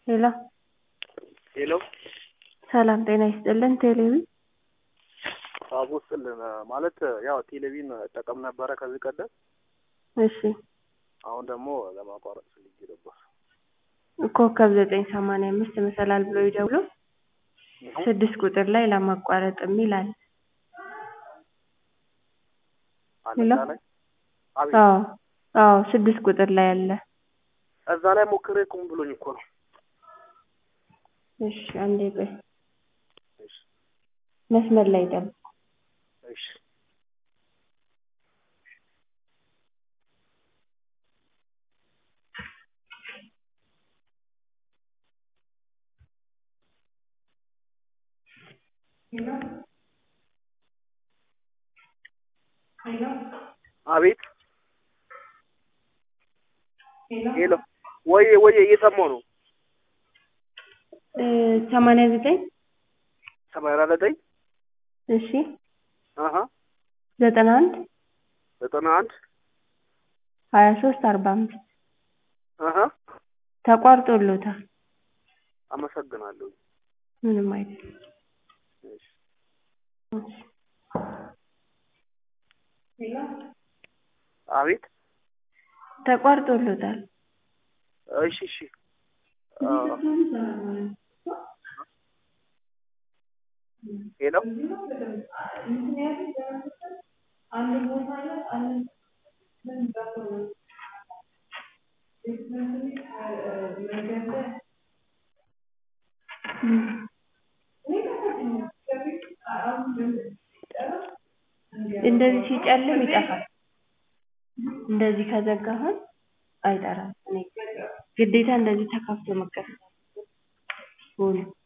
ሄሎ ሄሎ ሰላም ጤና ይስጥልን ቴሌቪ አቦ ስጥልን ማለት ያው ቴሌቪዥን እጠቀም ነበረ ከዚህ ቀደም እሺ አሁን ደግሞ ለማቋረጥ ፈልጌ ነበር ኮከብ ዘጠኝ ሰማንያ አምስት መሰላል ብሎ ይደውሉ ስድስት ቁጥር ላይ ለማቋረጥ የሚል አለ ሄሎ እዛ ላይ አቤት አዎ አዎ ስድስት ቁጥር ላይ አለ እዛ ላይ ሞክሬ ቁም ብሎኝ እኮ ነው እሺ አንዴ ቆይ እሺ መስመር ላይ ጠብቁ እሺ አቤት ሄሎ ወዬ ወዬ እየሰማሁ ነው ሰማንያ ዘጠኝ ሰማንያ ዘጠኝ እሺ አሀ ዘጠና አንድ ዘጠና አንድ ሀያ ሶስት አርባ አምስት አሀ ተቋርጦሎታል አመሰግናለሁ ምንም አይደለም እሺ እሺ አቤት ተቋርጦሎታል እሺ እሺ አ ሄሎ እንደዚህ ሲጨልም ይጠፋል እንደዚህ ከዘጋሁት አይጠራም እኔ ግዴታ እንደዚህ ተከፍቶ መከፈት አለበት ሆኖ